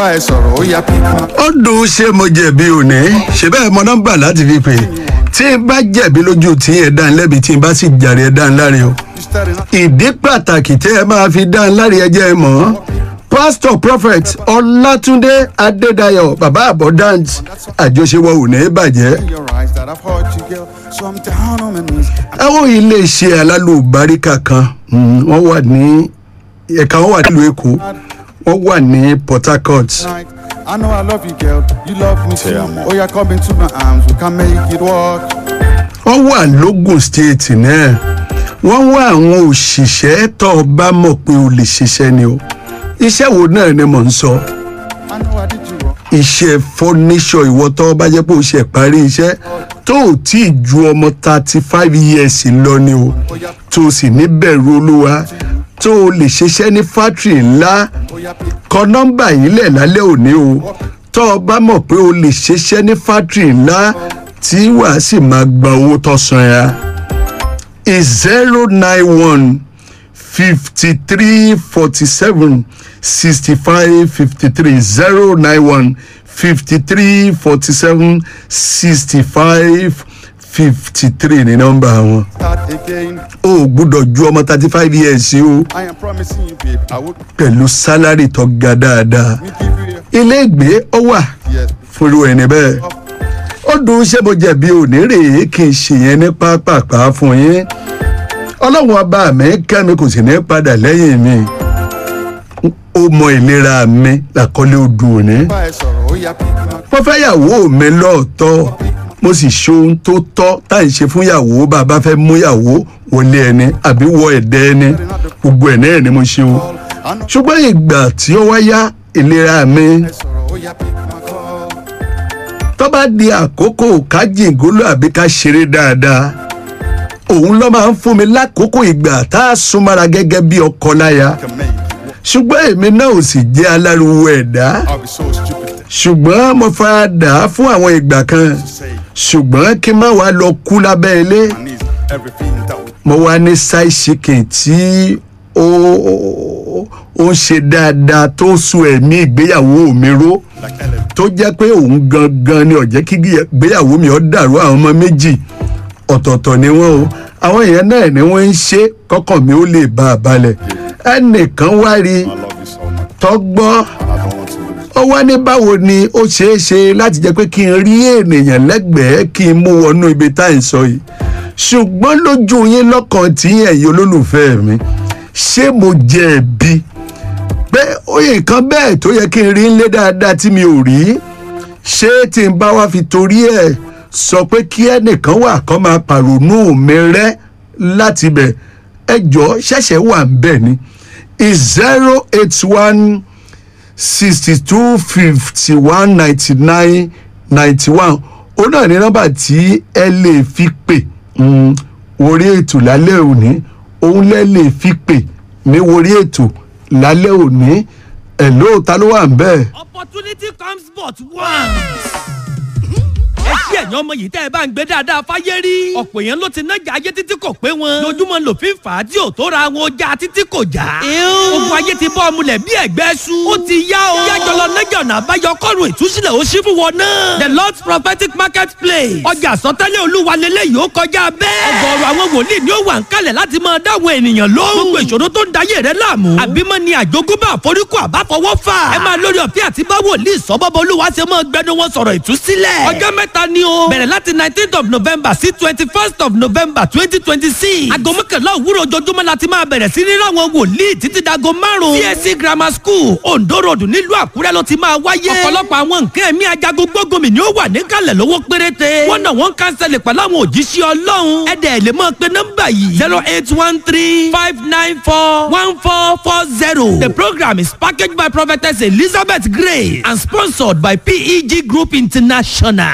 bá ẹ sọ̀rọ̀ ó yá pípa. ó dùn ṣé mo jẹ̀bi òní ṣe bẹ́ẹ̀ mọ nọ́mbà láti fi pè tí n bá jẹ̀bi lójú tí ẹ̀ dá ń lẹ́bi tí n bá sì jàre ẹ̀ dá ń láre o ìdí pàtàkì tẹ́ ẹ máa fi dá ń láre ẹ jẹ́ ẹ mọ̀ ọ́ pastor prophet ọlátúndé adédayọ̀ bàbá abundant àjọṣewọ̀ ò ní bàjẹ́ your eyes that I've heard you girl so I'm down on my knees. àwọn iléeṣẹ́ alálùbáríkà kan mm, wọ́n wà ní ẹ̀ka wọn wà nílùú èkó wọ́n wà ní port harcourt Night. I know I love you girl you love me too. Oh yeah come into my arms we can make it work. wọ́n wà lógùn state náà wọ́n wá àwọn òṣìṣẹ́ tó o bá mọ̀ pé o lè ṣiṣẹ́ ni o iṣẹ́ wo náà ni mò ń sọ I know I did you wrong. iṣẹ́ fọ́níṣọ̀ ìwọ tó o bá jẹ́ pé o ṣe parí iṣẹ́ tó o tí ì ju ọmọ thirty five years lọ ni o tó o sì ní bẹ̀rù olúwa tó o lè ṣiṣẹ́ ní fátìrì ńlá Oh yeah pípa. kọ nọ́mbà yìí lẹ̀ lálẹ́ òní o tó o bá mọ̀ pé o lè ṣiṣẹ́ ní fátìrì ńlá tí wàá sì máa gba owó tó san ya is zero nine one fifty three forty seven sixty five fifty three zero nine one fifty three forty seven sixty five fifty three ní nọ́mbà wọn Start again. o ò gbúdọ̀ ju ọmọ thirty five years o I am promising you babe I would pẹ̀lú sálárì tó ga dáadáa me give you ilé ìgbé ó wà yes. fúru ẹni bẹ́ẹ̀ ó dùn ṣé mo jẹ̀bi òní rèé kí n ṣe yẹn ní pápápá fún yín ọlọ́run ọba mi kẹ́mi kò sì ní padà lẹ́yìn mi ó mọ ìlera mi làkọ́lé odò òní bá ẹ sọ̀rọ̀ ó yá pípa. mo fẹ́ yàwó mi lọ́ọ̀tọ́ mo sì ṣe ohun tó tọ́ tá à ń ṣe fún yàwó bá a bá fẹ́ mú yàwó wọlé ẹni àbí wọ ẹ̀dẹ́ ẹni gbogbo ẹ̀ náà ni mo ṣe o I know ṣùgbọ́n ìgbà tí ó wáyá ìlera mi ẹ sọ̀rọ̀ ó yá pípa kọ́. tó bá di àkókò ká jìngóló àbí ká ṣeré dáadáa òun ló máa ń fún mi lákòókò ìgbà tá a súnmọ́ra gẹ́gẹ́ bí ọkọ láya Can make it work. ṣùgbọ́n èmi náà ò sì jẹ́ aláriwo ẹ̀dá I'll be so stupid ṣùgbọ́n mo fara dà á fún àwọn ìgbà kan to say ṣùgbọ́n kí n má wàá lọ kú lábẹ́ ilé I need everything that would mo wá ní side chicken tí ó ó ń ṣe dáadáa tó sun ẹ̀mí ìgbéyàwó mi ró like Ellen. tó jẹ́ pé òun gangan ni ó jẹ́ kí ìgbéyàwó mi ó dàrú àwọn ọmọ méjì ọ̀tọ̀ọ̀tọ̀ ni wọ́n o àwọn èèyàn náà ni wọ́n ń ṣe kọ́kàn mi ó lè bá a balẹ̀ ẹnìkan wá rí I love you so much tọ́gbọ́n and I don't want to lose. ó wá ní báwo ni ó ṣeé ṣe láti jẹ́ pé kí n rí ènìyàn lẹ́gbẹ̀ẹ́ kí n mú wọnú ibi tá à ń sọ yìí ṣùgbọ́n lójú yín lọ́kàn tí ẹ̀yin olólùfẹ́ mi ṣé mo jẹ̀bi pé oyè kan bẹ́ẹ̀ tó yẹ kí n rí ńlé dáadáa tí mi ò rí ṣé tí n bá wá fi torí ẹ̀ sọ pé kí ẹnìkan wà kó máa pàrònú mi rẹ́ láti bẹ̀ ẹjọ́ ṣẹ̀ṣẹ̀ wà ń bẹ̀ ni is zero eight one sixty two fifty one ninety nine ninety one ó náà ní nọ́mbà tí ẹ lè fi pè mm, orí ètò lálẹ́ òní òun lẹ́ lè fi pè ní orí ètò lálẹ́ òní ẹ̀ lóòótá ló wà ń bẹ́ẹ̀. opportunity comes but once. ẹ ṣí ẹ̀yàn ọmọ yìí tẹ́ ẹ bá ń gbé dáadáa fáyé rí. ọ̀pọ̀ èèyàn ló ti nájà ayé títí kò pé wọn. lójúmọ́ lòfin fà á tí ò tó ra wọn ọjà títí kò já. ogun ayé ti bọ́ ọmúlẹ̀ bí ẹ̀gbẹ́ su. ó ti yá o. yájọ lọ nájà ọ̀nà àbáyọ kọ́run ìtúsílẹ̀ ó ṣí fún wọn náà. the lord's prophetic market place. ọjà àsọtẹ́lẹ̀ olúwa lélẹ́yìí ó kọjá bẹ́ẹ̀. ọgọ́rùn àwọn wòlíì ni ó wà ń kalẹ̀ láti máa dáwọn ènìyàn lóhùn. gbogbo ìṣòro tó ń dayé rẹ láàmú. àbímọ ni àjogúnbá àforíkù àbáfọwọ́ fà. ẹ máa lórí ọ̀fẹ́ àti bá wòlíì sọ́bọ́bọ́ olúwa ṣe máa gbẹnu wọn sọ̀rọ̀ ìtúsílẹ̀. ọjọ́ mẹ́ta ni o. bẹ̀rẹ̀ láti nineteenth of november sí twenty first of november twenty twenty six. aago mọ́kànlá òwúrọ̀ ojoojúmọ́ la ti máa bẹ̀rẹ̀ sí ní ráwọn wòlíì títí dago márùn-ún. csc grammar school ondo road nílùú àkúrẹ́ ló ti máa wáyé. ọ̀pọ̀lọpọ̀ àwọn nǹkan ẹ̀mí ajagun gbógunmi ni ó wà níkàlẹ̀ lówó péréte. wọ́n náà wọ́n kánsẹ̀lẹ̀ pẹ̀lú àwọn òjíṣẹ́ ọlọ́run. ẹ̀dẹ̀ lè máa pe nọ́mbà yìí. zero eight one three five nine four one four four zero. the program is packaged by prophetess elizabeth gray and sponsored by peg group international. má sọ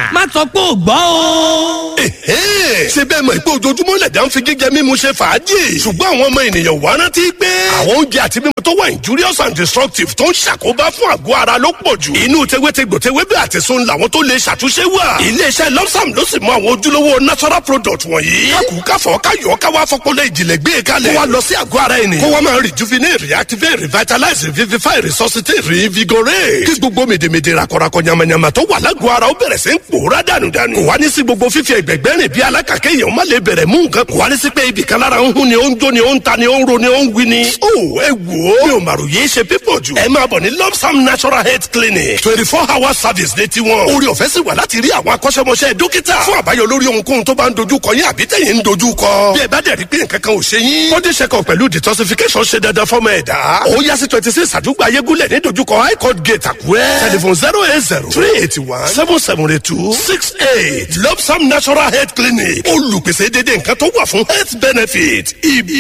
pé ò gbọ́ o. ṣé bẹ́ẹ̀ mọ̀ pé ojoojúmọ́ lẹ̀dá ń fi jíjẹ mímu ṣe fàájì ṣùgbọ́n àwọn ọmọ ènìyàn wá rántí pé àwọn oúnjẹ àti mímu tó wà injurious and destructive tó ń ṣàkóbá fún àgọ́ ara ló pọ̀ jù inú tewétegbò tewébẹ̀ àti sun làwọn tó lè ṣàtúnṣe wà iléeṣẹ́ lọ́sàm ló sì mọ àwọn ojúlówó natural product wọ̀nyí kákù káfọ́ káyọ̀ káwá fọpọlọ ìjìnlẹ̀ gbé e kalẹ̀ kó wa lọ sí àgọ́ ara ẹni kó wa máa rejuvenate reactivate revitalize revivify resuscitate reinvigorate kí gbogbo mèdèmèdè rakọrakọ yamayama tó wà lágọ̀ọ́ ara ó bẹ̀rẹ̀ sí ń pòórá dànùdànù kò wá ní sí gbogbo fífi ẹgbẹ̀gbẹ́ rìn bí alákàkẹ́ èèyàn má lè bẹ̀rẹ̀ mú nǹkan kò wá ní sí pé ibì kan lára ń hún ni ó ń jó ni ó ń ta ni ó ń ro ni ó ń wí ni. ó ẹ wò ó mi ò màrò yé ṣe pípọ̀ jù ẹ máa bọ̀ ní lopsam natural health clinic twenty four hour service ní tiwọn orí ọ̀fẹ́ sì wà láti rí àwọn akọ́ṣẹ́mọṣẹ́ dókítà fún àbáyọ lórí ohunkóhun tó bá ń dojú kọ yín àbí tẹ̀yìn ń dojú kọ bí ẹ bá dẹ̀ rí pé nǹkan kan ò ṣe yín body check up pẹ̀lú detoxification ṣe dandan fọ́mọ ẹ̀dá ó yá sí twenty six àdúgbò ayégúnlẹ̀ ní dojúkọ high court gate àkúrẹ́ telephone zero eight zero three eighty one seven seven eight two six eight lopsam natural health clinic olùpèsè dédé nǹkan tó wà fún health benefit ibi